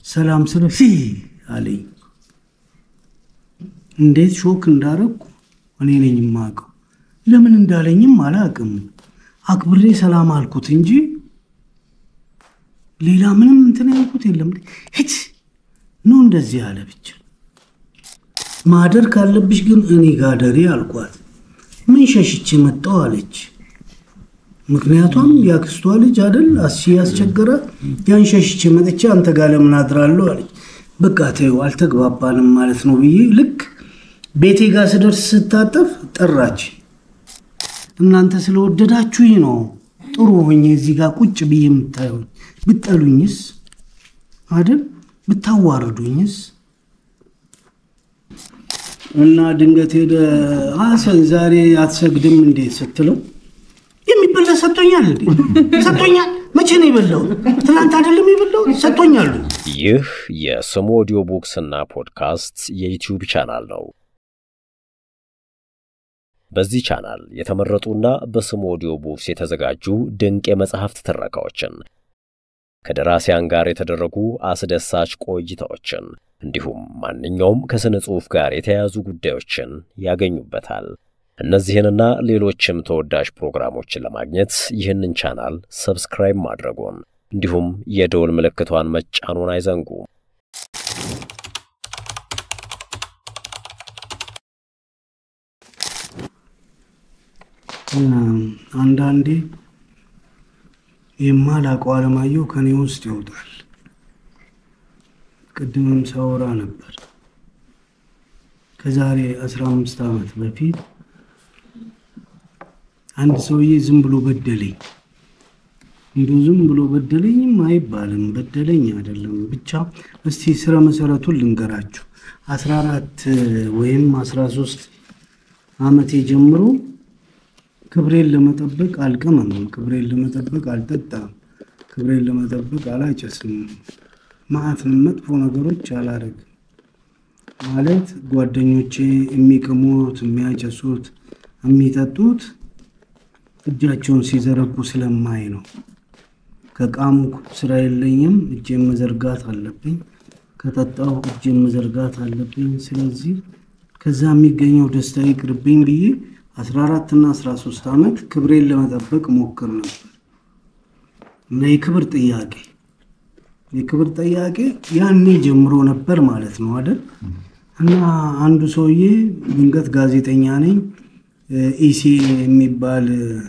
ሰላም ስለ ሲ አለኝ። እንዴት ሾክ እንዳረግኩ እኔ ነኝ የማውቀው። ለምን እንዳለኝም አላውቅም። አክብሬ ሰላም አልኩት እንጂ ሌላ ምንም እንትን ያልኩት የለም። ሂድ ነው እንደዚህ አለ ብቻ። ማደር ካለብሽ ግን እኔ ጋር ደሪ አልኳት። ምን ሸሽቼ መጣሁ አለች። ምክንያቷም ያክስቷ ልጅ አደል አሲ ያስቸገራት ያን ሸሽቼ መጥቼ አንተ ጋር ለምን አድራለሁ አለች። በቃ ተይው አልተግባባንም ማለት ነው ብዬ ልክ ቤቴ ጋር ስደርስ ስታጠፍ ጠራች። እናንተ ስለወደዳችሁኝ ነው ጥሩ ሆኜ እዚህ ጋር ቁጭ ብዬ የምታዩኝ። ብጠሉኝስ አይደል ብታዋርዱኝስ? እና ድንገት ሄደ ሀሰን ዛሬ አትሰግድም እንዴት ስትለው የሚበላ ሰጥቶኛል እንዴ ሰጥቶኛል። መቼ ነው የበላው? ትናንት አይደለም የበላው ሰጥቶኛል። ይህ የስሙ ኦዲዮ ቡክስ እና ፖድካስት የዩቲዩብ ቻናል ነው። በዚህ ቻናል የተመረጡና በስሙ ኦዲዮ ቡክስ የተዘጋጁ ድንቅ የመጽሐፍት ትረካዎችን ከደራሲያን ጋር የተደረጉ አስደሳች ቆይታዎችን እንዲሁም ማንኛውም ከሥነ ጽሑፍ ጋር የተያያዙ ጉዳዮችን ያገኙበታል። እነዚህንና ሌሎችም ተወዳጅ ፕሮግራሞችን ለማግኘት ይህንን ቻናል ሰብስክራይብ ማድረጎን እንዲሁም የደወል ምልክቷን መጫኑን አይዘንጉ። አንዳንዴ የማላውቀው አለማየሁ ከኔ ውስጥ ይወጣል። ቅድምም ሳወራ ነበር። ከዛሬ አስራ አምስት ዓመት በፊት አንድ ሰውዬ ዝም ብሎ በደለኝ። እንዲሁ ዝም ብሎ በደለኝም አይባልም፣ በደለኝ አይደለም። ብቻ እስቲ ስረ መሰረቱን ልንገራችሁ። አስራ አራት ወይም አስራ ሶስት ዓመቴ ጀምሮ ክብሬን ለመጠበቅ አልቀመምም፣ ክብሬን ለመጠበቅ አልጠጣም፣ ክብሬን ለመጠበቅ አላጨስም፣ ማዕትን መጥፎ ነገሮች አላደርግም። ማለት ጓደኞቼ የሚቅሙት፣ የሚያጨሱት፣ የሚጠጡት እጃቸውን ሲዘረጉ ስለማይ ነው። ከቃሙ ስራ የለኝም፣ እጄን መዘርጋት አለብኝ። ከጠጣው እጄን መዘርጋት አለብኝ። ስለዚህ ከዛ የሚገኘው ደስታ ይቅርብኝ ብዬ 14 እና 13 ዓመት ክብሬን ለመጠበቅ ሞክር ነበር እና የክብር ጥያቄ የክብር ጥያቄ ያኔ ጀምሮ ነበር ማለት ነው አይደል? እና አንዱ ሰውዬ ድንገት ጋዜጠኛ ነኝ ኢሲ የሚባል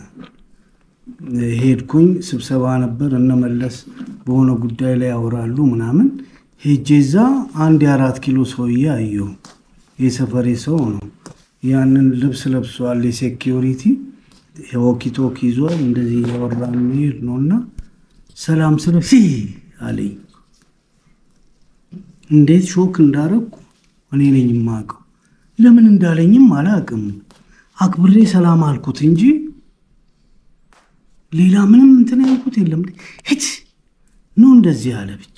ሄድኩኝ። ስብሰባ ነበር እነመለስ በሆነ ጉዳይ ላይ ያወራሉ ምናምን። ሄጄ እዛ አንድ የአራት ኪሎ ሰውዬ አየሁ። የሰፈሬ ሰው ነው። ያንን ልብስ ለብሷል። የሴኪሪቲ የወኪቶክ ይዟል። እንደዚህ እያወራ የሚሄድ ነው እና ሰላም ስለ ሲ አለኝ። እንዴት ሾክ እንዳረግኩ እኔ ነኝ የማውቀው። ለምን እንዳለኝም አላውቅም። አክብሬ ሰላም አልኩት እንጂ ሌላ ምንም እንትን ያልኩት የለም። ሂድ ነው እንደዚህ አለ ብቻ።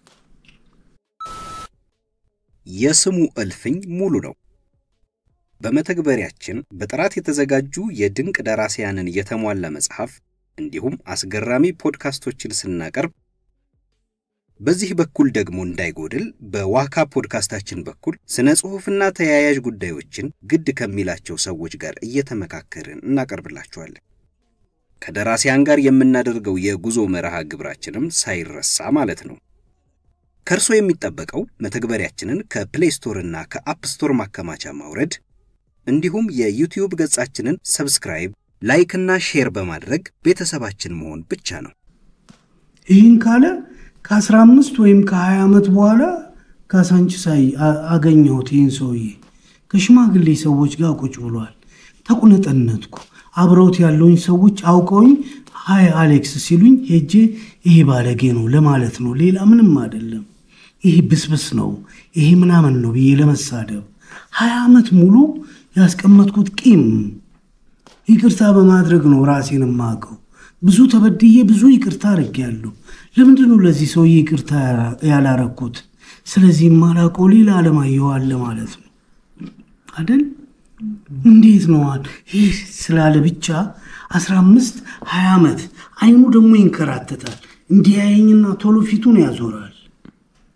የስሙ እልፍኝ ሙሉ ነው። በመተግበሪያችን በጥራት የተዘጋጁ የድንቅ ደራሲያንን የተሟላ መጽሐፍ እንዲሁም አስገራሚ ፖድካስቶችን ስናቀርብ በዚህ በኩል ደግሞ እንዳይጎድል በዋካ ፖድካስታችን በኩል ስነ ጽሑፍና ተያያዥ ጉዳዮችን ግድ ከሚላቸው ሰዎች ጋር እየተመካከርን እናቀርብላችኋለን። ከደራሲያን ጋር የምናደርገው የጉዞ መርሃ ግብራችንም ሳይረሳ ማለት ነው። ከእርሶ የሚጠበቀው መተግበሪያችንን ከፕሌይ ስቶር እና ከአፕ ስቶር ማከማቻ ማውረድ እንዲሁም የዩቲዩብ ገጻችንን ሰብስክራይብ፣ ላይክ እና ሼር በማድረግ ቤተሰባችን መሆን ብቻ ነው። ይህን ካለ ከ15 ወይም ከ20 ዓመት በኋላ ካሳንቺስ አገኘሁት። ይህን ሰውዬ ከሽማግሌ ሰዎች ጋር ቁጭ ብሏል። ተቁነጠነትኩ። አብረውት ያለውኝ ሰዎች አውቀውኝ ሀይ አሌክስ ሲሉኝ ሄጄ ይሄ ባለጌ ነው ለማለት ነው፣ ሌላ ምንም አይደለም፣ ይሄ ብስብስ ነው፣ ይሄ ምናምን ነው ብዬ ለመሳደብ ሀያ ዓመት ሙሉ ያስቀመጥኩት ቂም ይቅርታ በማድረግ ነው ራሴን የማውቀው። ብዙ ተበድዬ ብዙ ይቅርታ አድርጌያለሁ። ለምንድን ነው ለዚህ ሰውዬ ይቅርታ ያላረኩት? ስለዚህ የማላውቀው ሌላ አለማየሁ አለ ማለት ነው አደል? እንዴት ነው ይህ ስላለ ብቻ አስራ አምስት ሀያ ዓመት አይኑ ደግሞ ይንከራተታል። እንዲያየኝና ቶሎ ፊቱን ያዞራል።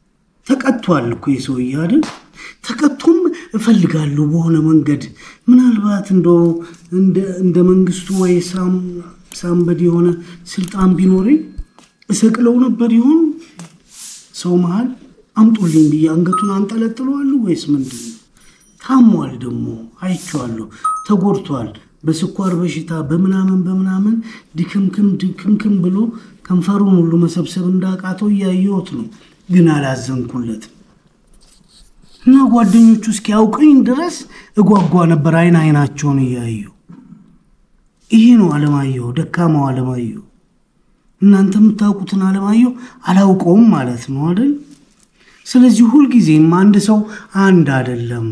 ተቀጥቷል እኮ የሰውዬ አይደል? ተቀጥቶም እፈልጋለሁ በሆነ መንገድ ምናልባት እንደው እንደ መንግስቱ ወይ ሳምበድ የሆነ ስልጣን ቢኖረኝ እሰቅለው ነበር ይሆን ሰው መሃል አምጡልኝ ብዬ አንገቱን አንጠለጥለዋለሁ ወይስ ምንድን ነው? ታሟል ደግሞ አይቼዋለሁ። ተጎድቷል። በስኳር በሽታ በምናምን በምናምን ድክምክም ድክምክም ብሎ ከንፈሩን ሁሉ መሰብሰብ እንዳቃተው እያየሁት ነው። ግን አላዘንኩለትም እና ጓደኞቹ እስኪያውቅኝ ድረስ እጓጓ ነበር አይን አይናቸውን እያዩ። ይሄ ነው አለማየሁ፣ ደካማው አለማየሁ። እናንተ የምታውቁትን አለማየሁ አላውቀውም ማለት ነው አይደል? ስለዚህ ሁልጊዜም አንድ ሰው አንድ አይደለም።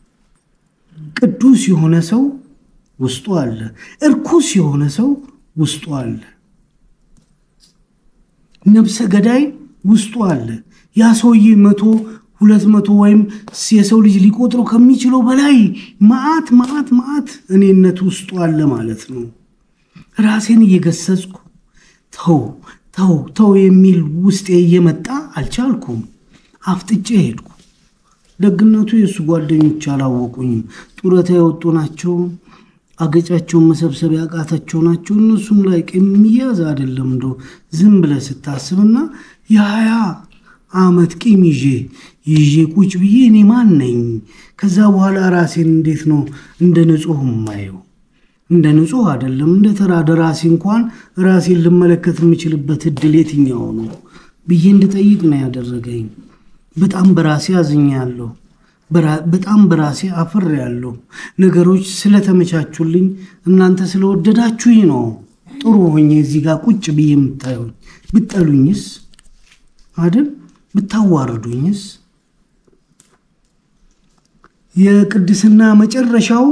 ቅዱስ የሆነ ሰው ውስጡ አለ፣ እርኩስ የሆነ ሰው ውስጡ አለ፣ ነብሰ ገዳይ ውስጡ አለ። ያ ሰውዬ መቶ ሁለት መቶ ወይም የሰው ልጅ ሊቆጥረው ከሚችለው በላይ መዓት መዓት መዓት እኔነት ውስጡ አለ ማለት ነው። ራሴን እየገሰጽኩ ተው ተው ተው የሚል ውስጤ እየመጣ አልቻልኩም። አፍጥጬ ሄድኩ። ደግነቱ የእሱ ጓደኞች አላወቁኝም። ጡረታ የወጡ ናቸው። አገጫቸውን መሰብሰብ ያቃታቸው ናቸው። እነሱም ላይ የሚያዝ አይደለም። እንደ ዝም ብለህ ስታስብና የሀያ ዓመት ቂም ይዤ ይዤ ቁጭ ብዬ እኔ ማን ነኝ? ከዛ በኋላ ራሴን እንዴት ነው እንደ ንጹህ የማየው? እንደ ንጹህ አይደለም። እንደ ተራ ደራሲ እንኳን ራሴን ልመለከት የምችልበት እድል የትኛው ነው ብዬ እንድጠይቅ ነው ያደረገኝ። በጣም በራሴ አዝኛለሁ። በጣም በራሴ አፍሬያለሁ። ነገሮች ስለተመቻቹልኝ እናንተ ስለወደዳችሁኝ ነው ጥሩ ሆኜ እዚህ ጋር ቁጭ ብዬ የምታዩኝ። ብጠሉኝስ አይደል? ብታዋርዱኝስ? የቅድስና መጨረሻው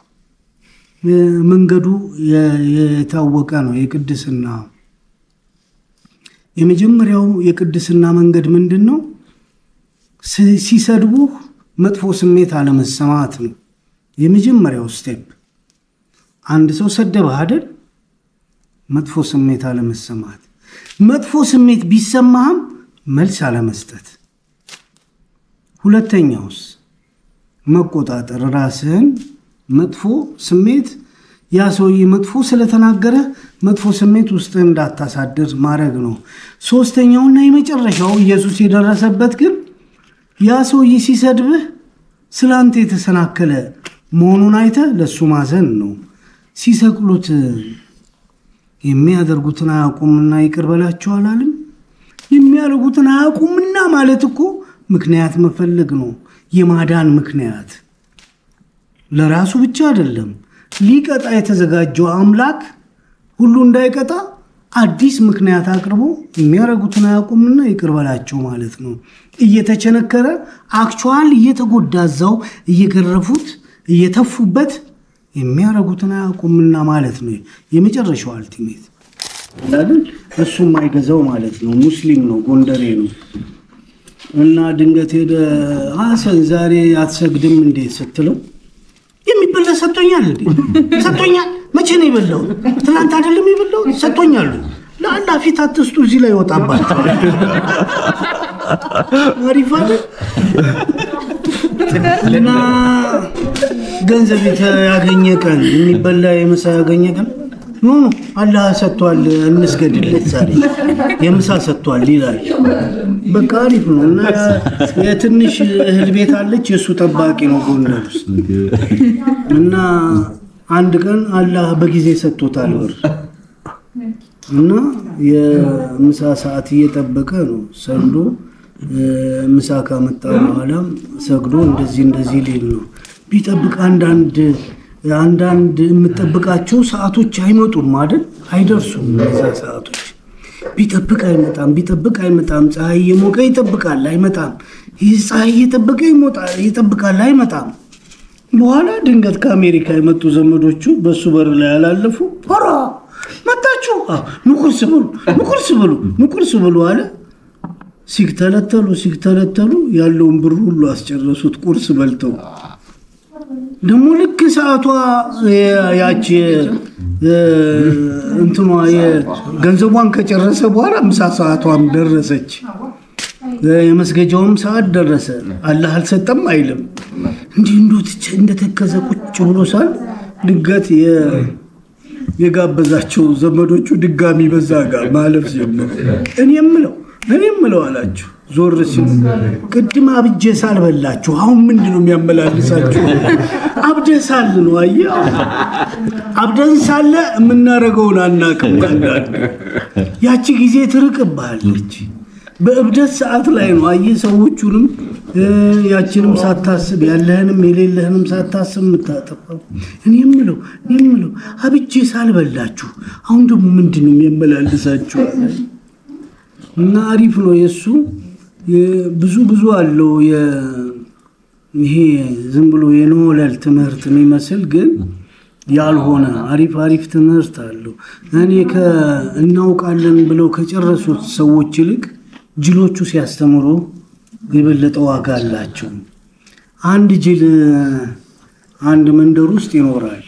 መንገዱ የታወቀ ነው። የቅድስና የመጀመሪያው የቅድስና መንገድ ምንድን ነው? ሲሰድቡህ መጥፎ ስሜት አለመሰማት ነው። የመጀመሪያው ስቴፕ አንድ ሰው ሰደበህ አይደል? መጥፎ ስሜት አለመሰማት። መጥፎ ስሜት ቢሰማህም መልስ አለመስጠት። ሁለተኛውስ መቆጣጠር፣ ራስህን መጥፎ ስሜት ያ ሰውዬ መጥፎ ስለተናገረ መጥፎ ስሜት ውስጥ እንዳታሳድር ማድረግ ነው። ሶስተኛውና የመጨረሻው ኢየሱስ የደረሰበት ግን ያ ሰውዬ ሲሰድብህ ስለ አንተ የተሰናከለ መሆኑን አይተህ ለእሱ ማዘን ነው። ሲሰቅሉት የሚያደርጉትን አያውቁምና ይቅር በላቸው አላለም? የሚያደርጉትን አያውቁምና ማለት እኮ ምክንያት መፈለግ ነው። የማዳን ምክንያት ለራሱ ብቻ አይደለም። ሊቀጣ የተዘጋጀው አምላክ ሁሉ እንዳይቀጣ አዲስ ምክንያት አቅርቦ የሚያደርጉትን አያውቁምና ይቅር በላቸው ማለት ነው። እየተቸነከረ አክቹዋል እየተጎዳ እዛው እየገረፉት እየተፉበት የሚያደርጉትን አያውቁምና ማለት ነው። የመጨረሻው አልቲሜት አይደል? እሱም አይገዛው ማለት ነው። ሙስሊም ነው፣ ጎንደሬ ነው። እና ድንገት ሄደ ሀሰን ዛሬ አትሰግድም እንዴት ስትለው የሚበላ ሰጥቶኛል እንዴ ሰጥቶኛል መቼ ነው የበላው ትናንት አይደለም የበላው ሰጥቶኛል ለአላህ ፊት አትስጡ እዚህ ላይ ይወጣባቸዋል አሪፍ አይደል እና ገንዘብ ያገኘ ቀን የሚበላ የምሳ ያገኘ ቀን ኖ ኖ አላህ ሰጥቷል እንስገድለት ዛሬ የምሳ ሰጥቷል ይላል በቃ አሪፍ ነው እና የትንሽ እህል ቤት አለች የእሱ ጠባቂ ነው ጎንደር ውስጥ እና አንድ ቀን አላህ በጊዜ ሰጥቶታል ብር እና የምሳ ሰዓት እየጠበቀ ነው ሰግዶ ምሳ ካመጣ በኋላ ሰግዶ እንደዚህ እንደዚህ ሊል ነው ቢጠብቅ አንዳንድ አንዳንድ የምጠብቃቸው ሰዓቶች አይመጡም አይደል አይደርሱም እነዛ ሰዓቶች ቢጠብቅ አይመጣም ቢጠብቅ አይመጣም ፀሐይ እየሞቀ ይጠብቃል አይመጣም ይህ ፀሐይ እየጠበቀ ይጠብቃል አይመጣም በኋላ ድንገት ከአሜሪካ የመጡ ዘመዶቹ በእሱ በር ላይ ያላለፉ ሆራ መጣችሁ ንቁርስ ብሉ ንቁርስ ብሉ ንቁርስ ብሉ አለ ሲተለተሉ ሲተለተሉ ያለውን ብር ሁሉ አስጨረሱት ቁርስ በልተው ደግሞ ልክ ሰዓቷ ያቺ እንትኗ ገንዘቧን ከጨረሰ በኋላ ምሳ ሰዓቷም ደረሰች የመስገጃውም ሰዓት ደረሰ። አላህ አልሰጠም አይልም። እንዲህ እንዶ እንደተከዘ ቁጭ ብሎ ሳል ድንገት የ- የጋበዛቸው ዘመዶቹ ድጋሚ በዛ ጋር ማለፍ ጀመሩ። እኔ የምለው እኔ የምለው አላችሁ ዞር ሲሉ ቅድም አብጄ ሳል በላችሁ፣ አሁን ምንድን ነው የሚያመላልሳችሁ? አብደ ሳል ነው አየህ። አብደን ሳለ የምናደርገውን አናቅም። አንዳንድ ያቺ ጊዜ ትርቅብሃለች። በእብደት ሰዓት ላይ ነው አየህ። ሰዎቹንም እ፣ ያችንም ሳታስብ ያለህንም የሌለህንም ሳታስብ የምታጠፋው። እኔ የምለው እኔ የምለው አብጄ ሳልበላችሁ አሁን ደግሞ ምንድን ነው የሚያመላልሳችሁ? እና አሪፍ ነው የእሱ የ- ብዙ ብዙ አለው የ- ይሄ ዝም ብሎ የኖለል ትምህርት የሚመስል ግን ያልሆነ አሪፍ አሪፍ ትምህርት አለው። እኔ እናውቃለን ብለው ከጨረሱት ሰዎች ይልቅ ጅሎቹ ሲያስተምሩ የበለጠ ዋጋ አላቸው። አንድ ጅል አንድ መንደር ውስጥ ይኖራል።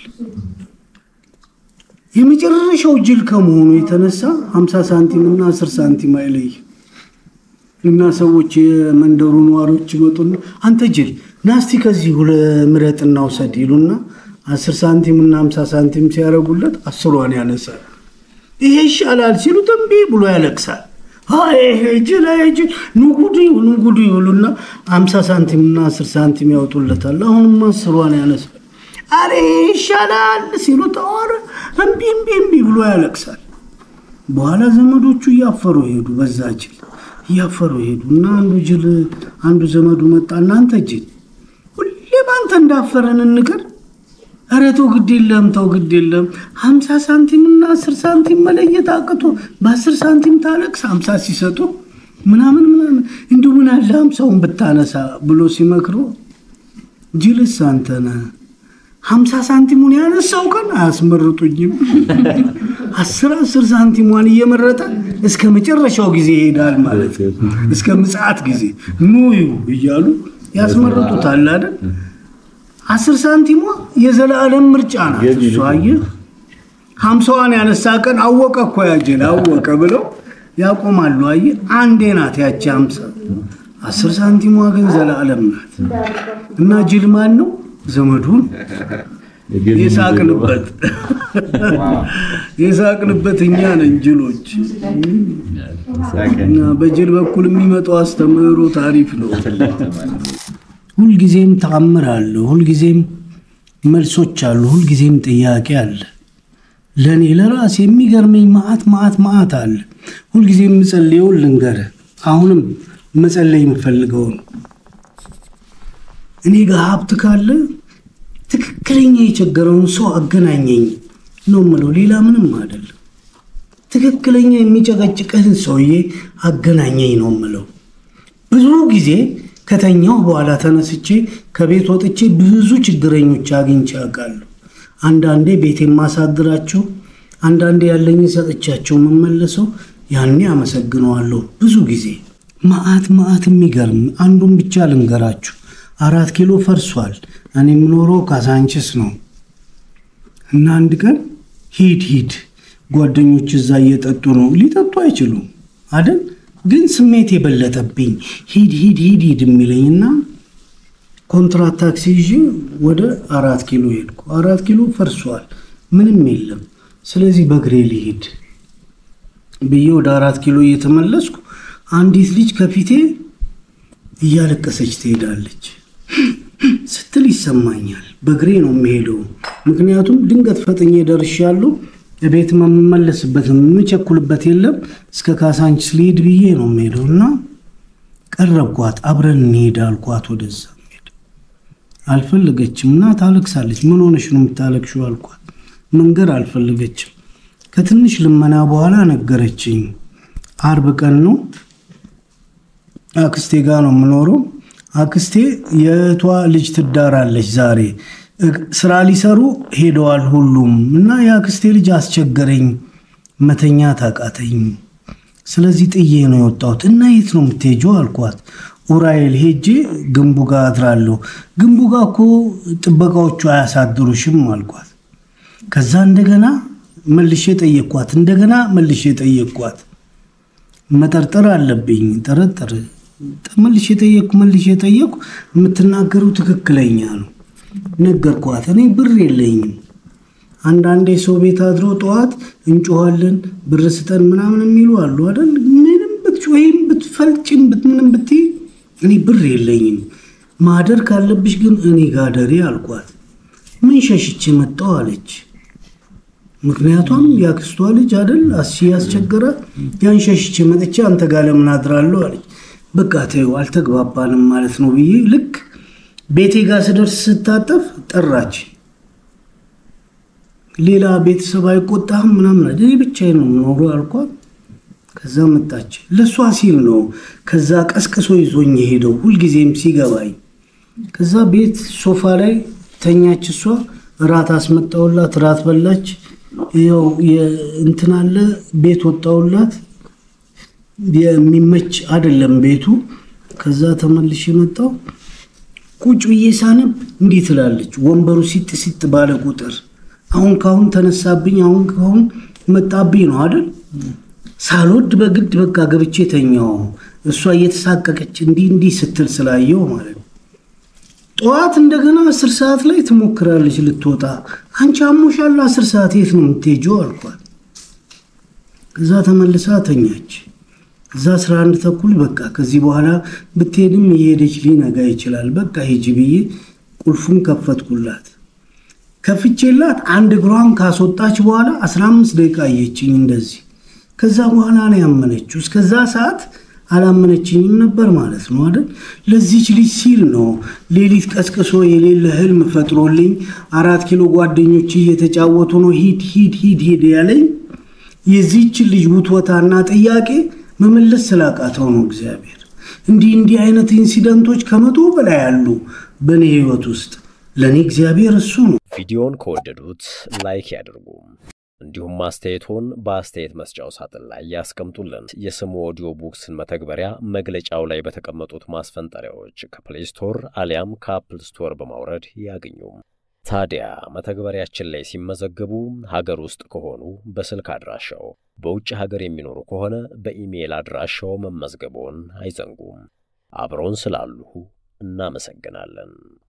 የመጨረሻው ጅል ከመሆኑ የተነሳ 50 ሳንቲም እና 10 ሳንቲም አይለይ እና ሰዎች የመንደሩ ነዋሪዎች ይመጡና አንተ ጅል ናስቲ ከዚህ ሁለ ምረጥና ውሰድ ይሉና 10 ሳንቲም እና 50 ሳንቲም ሲያደርጉለት አስሯን ያነሳል። ይሄ ይሻላል ሲሉት እምቢ ብሎ ያለቅሳል። አይ ይሄ ጅል አይ ጅል ንጉዱ ንጉዱ ይሉና 50 ሳንቲም እና 10 ሳንቲም ያወጡለታል። አሁንም አስሯን ያነሳል። አሬ ይሻላል ሲሉት አወረ እምቢ እምቢ እምቢ ብሎ ያለቅሳል። በኋላ ዘመዶቹ እያፈሩ ሄዱ። በዛ ጅል እያፈሩ ሄዱ እና አንዱ ጅል አንዱ ዘመዱ መጣ። እናንተ ጅል ሁሌ ባንተ እንዳፈረን እንቅር። ኧረ ተው ግድ የለም ተው ግድ የለም ሀምሳ ሳንቲም እና አስር ሳንቲም መለየት አቅቶ በአስር ሳንቲም ታለቅስ ሀምሳ ሲሰጡ ምናምን ምናምን እንዲሁ ምን አለ ሀምሳውን ብታነሳ ብሎ ሲመክረው ጅልስ አንተ ነህ ሀምሳ ሳንቲሙን ያነሳው ቀን አያስመርጡኝም። አስር አስር ሳንቲሟን እየመረጠ እስከ መጨረሻው ጊዜ ይሄዳል ማለት ነው። እስከ ምጽአት ጊዜ ኑዩ እያሉ ያስመርጡታል አይደል? አስር ሳንቲሟ የዘላለም ምርጫ ናት። እሷ አየህ ሀምሳዋን ያነሳ ቀን አወቀ እኮ ያጀል አወቀ ብለው ያቆማሉ። አየህ አንዴ ናት ያቺ ሀምሳ አስር ሳንቲሟ ግን ዘላለም ናት። እና ጅል ማን ነው? ዘመዱን የሳቅንበት የሳቅንበት እኛ ነን ጅሎች። እና በጅል በኩል የሚመጣው አስተምህሮ ታሪፍ ነው። ሁልጊዜም ተአምር አለ፣ ሁልጊዜም መልሶች አሉ፣ ሁልጊዜም ጥያቄ አለ። ለእኔ ለራሴ የሚገርመኝ ማአት ማአት ማአት አለ። ሁልጊዜም የምጸልየውን ልንገርህ። አሁንም መጸለይ የምፈልገው ነው። እኔ ጋር ሀብት ካለ ትክክለኛ የቸገረውን ሰው አገናኘኝ ነው ምለው፣ ሌላ ምንም አይደለም። ትክክለኛ የሚጨቀጭቅህን ሰውዬ አገናኘኝ ነው ምለው። ብዙ ጊዜ ከተኛው በኋላ ተነስቼ ከቤት ወጥቼ ብዙ ችግረኞች አግኝቼ አውቃለሁ። አንዳንዴ ቤት የማሳድራቸው፣ አንዳንዴ ያለኝ ሰጥቻቸው የምመለሰው ያኔ አመሰግነዋለሁ። ብዙ ጊዜ ማአት ማአት የሚገርም አንዱን ብቻ ልንገራችሁ። አራት ኪሎ ፈርሷል። እኔ የምኖረው ካሳንችስ ነው እና አንድ ቀን ሂድ ሂድ ጓደኞች እዛ እየጠጡ ነው። ሊጠጡ አይችሉም አደል? ግን ስሜት የበለጠብኝ ሂድ ሂድ ሂድ ሂድ የሚለኝና ኮንትራት ታክሲ ይዤ ወደ አራት ኪሎ ሄድኩ። አራት ኪሎ ፈርሷል፣ ምንም የለም። ስለዚህ በእግሬ ሊሄድ ብዬ ወደ አራት ኪሎ እየተመለስኩ አንዲት ልጅ ከፊቴ እያለቀሰች ትሄዳለች ስትል ይሰማኛል። በእግሬ ነው የሚሄደው፣ ምክንያቱም ድንገት ፈጥኜ ደርሻለሁ። ቤት የምመለስበት የምቸኩልበት የለም። እስከ ካሳንችስ ልሄድ ብዬ ነው የሚሄደው እና ቀረብኳት። አብረን እንሄድ አልኳት። ወደዛ ሄድ አልፈለገችም እና ታለቅሳለች። ምን ሆነሽ ነው የምታለቅሽው አልኳት። መንገር አልፈለገችም። ከትንሽ ልመና በኋላ ነገረችኝ። አርብ ቀን ነው አክስቴ ጋር ነው የምኖረው። አክስቴ የእህቷ ልጅ ትዳራለች ዛሬ ስራ ሊሰሩ ሄደዋል ሁሉም እና የአክስቴ ልጅ አስቸገረኝ፣ መተኛት አቃተኝ። ስለዚህ ጥዬ ነው የወጣሁት እና የት ነው የምትሄጂው አልኳት። ኡራኤል ሄጄ ግንቡ ጋር አድራለሁ። ግንቡ ጋር እኮ ጥበቃዎቹ አያሳድሩሽም አልኳት። ከዛ እንደገና መልሼ ጠየቅኳት። እንደገና መልሼ ጠየቅኳት። መጠርጠር አለብኝ ጠረጠር መልሼ የጠየቅኩ መልሼ የጠየቅኩ የምትናገረው ትክክለኛ ነው ነገርኳት። እኔ ብር የለኝም። አንዳንዴ ሰው ቤት አድሮ ጠዋት እንጮኋለን ብር ስጠን ምናምን የሚሉ አሉ አይደል? ምንም ብትጮይም ብትፈልጭም ምንም ብትይ እኔ ብር የለኝም። ማደር ካለብሽ ግን እኔ ጋር ደሪ አልኳት። ምን ሸሽቼ መጣሁ አለች። ምክንያቱም ያክስቷ ልጅ አይደል አሲ ያስቸገራት ያን ሸሽቼ መጥቼ አንተ ጋር ለምን አድራለሁ አለች። በቃ ተይው አልተግባባንም ማለት ነው ብዬ ልክ ቤቴ ጋር ስደርስ ስታጠፍ ጠራች። ሌላ ቤተሰብ አይቆጣህም ምናምን እኔ ብቻዬን ነው የምኖረው አልኳት። ከዛ መጣች። ለእሷ ሲል ነው ከዛ ቀስቅሶ ይዞኝ የሄደው ሁልጊዜም ሲገባኝ። ከዛ ቤት ሶፋ ላይ ተኛች። እሷ እራት አስመጣውላት፣ እራት በላች። ያው እንትን አለ ቤት ወጣውላት። የሚመች አይደለም ቤቱ። ከዛ ተመልሼ መጣው። ቁጭ ብዬ ሳነብ እንዲህ ትላለች። ወንበሩ ሲጥ ሲጥ ባለ ቁጥር አሁን ካሁን ተነሳብኝ፣ አሁን ካሁን መጣብኝ ነው አይደል? ሳልወድ በግድ በቃ ገብቼ ተኛው። እሷ እየተሳቀቀች እንዲህ እንዲህ ስትል ስላየው ማለት ነው። ጠዋት እንደገና አስር ሰዓት ላይ ትሞክራለች ልትወጣ። አንቺ አሞሻል፣ አስር ሰዓት የት ነው የምትሄጂው አልኳት። እዛ ተመልሳ ተኛች። እዛ አስራ አንድ ተኩል በቃ ከዚህ በኋላ ብትሄድም እየሄደች ሊነጋ ይችላል፣ በቃ ሂጂ ብዬ ቁልፉን ከፈትኩላት። ከፍቼላት አንድ እግሯን ካስወጣች በኋላ አስራ አምስት ደቂቃ አየችኝ እንደዚህ። ከዛ በኋላ ነው ያመነችው። እስከዛ ሰዓት አላመነችኝም ነበር ማለት ነው አይደል? ለዚች ልጅ ሲል ነው ሌሊት ቀስቅሶ የሌለ ህልም ፈጥሮልኝ አራት ኪሎ ጓደኞች እየተጫወቱ ነው ሂድ ሂድ ሂድ ሂድ ያለኝ የዚች ልጅ ውትወታና ጥያቄ መመለስ ስላቃተው ነው። እግዚአብሔር እንዲህ እንዲህ አይነት ኢንሲደንቶች ከመቶ በላይ አሉ በእኔ ህይወት ውስጥ። ለእኔ እግዚአብሔር እሱ ነው። ቪዲዮን ከወደዱት ላይክ ያድርጉ። እንዲሁም አስተያየቶን በአስተያየት መስጫው ሳጥን ላይ ያስቀምጡልን። የስሙ ኦዲዮ ቡክስን መተግበሪያ መግለጫው ላይ በተቀመጡት ማስፈንጠሪያዎች ከፕሌይ ስቶር አሊያም ከአፕል ስቶር በማውረድ ያገኙ። ታዲያ መተግበሪያችን ላይ ሲመዘገቡ ሀገር ውስጥ ከሆኑ በስልክ አድራሻው፣ በውጭ ሀገር የሚኖሩ ከሆነ በኢሜይል አድራሻው መመዝገቦን አይዘንጉም። አብረውን ስላሉ እናመሰግናለን።